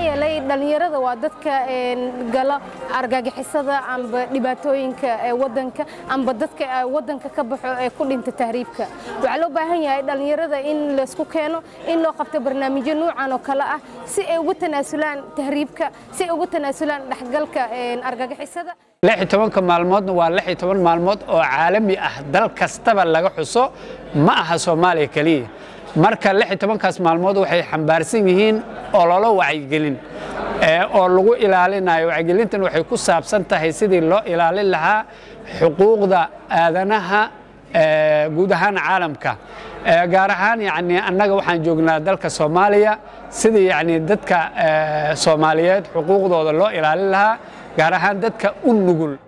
yeelay dhallinyarada waa dadka gala argagixisada amba dhibaatooyinka wadanka amba dadka wadanka ka baxo ee ku dhinta tahriibka waxaa loo baahan yahay dhallinyarada in laysku keeno in loo qabto barnaamijyo nuucan oo kale ah si ay ugu tanaasulaan tahriibka si ay ugu tanaasulaan dhexgalka argagixisada tobanka maalmoodna waa lix iyo toban maalmood oo caalami ah dal kastaba laga xuso ma aha soomaaliya keliya marka lix iyo tobankaas maalmood waxay xambaarsan yihiin ololo wacyigelin oo lagu ilaalinayo wacyigelintan waxay ku saabsan tahay sidii loo ilaalin lahaa xuquuqda aadanaha guud ahaan caalamka gaar ahaan yani annaga waxaan joognaa dalka soomaaliya sidii yani dadka soomaaliyeed xuquuqdooda loo ilaalin lahaa gaar ahaan dadka u nugul